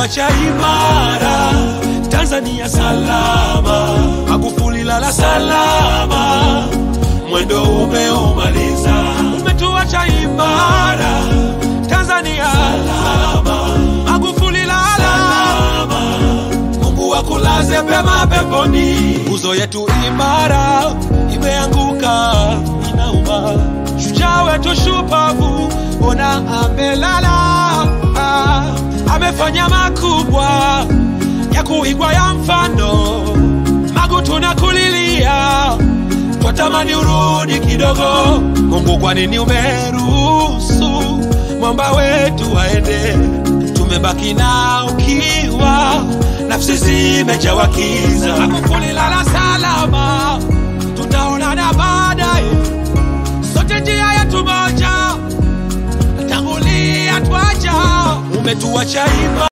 umetuacha imara, Tanzania salama, Magufuli lala salama, mwendo umeumaliza, umetuacha imara, Tanzania salama, Magufuli lala salama, Mungu akulaze pema peponi, nguzo yetu imara imeanguka, inauma, shujaa wetu shupavu, ona amelala, ah, amefanya makubwa ya kuigwa ya mfano, Magu tunakulilia, twatamani urudi kidogo. Mungu, kwa nini umeruhusu mwamba wetu waende? Tumebaki na ukiwa, nafsi zimejawa kiza. Magufuli lala salama, tutaonana baadaye, sote njia yetu moja, tangulia twaja, umetuacha ima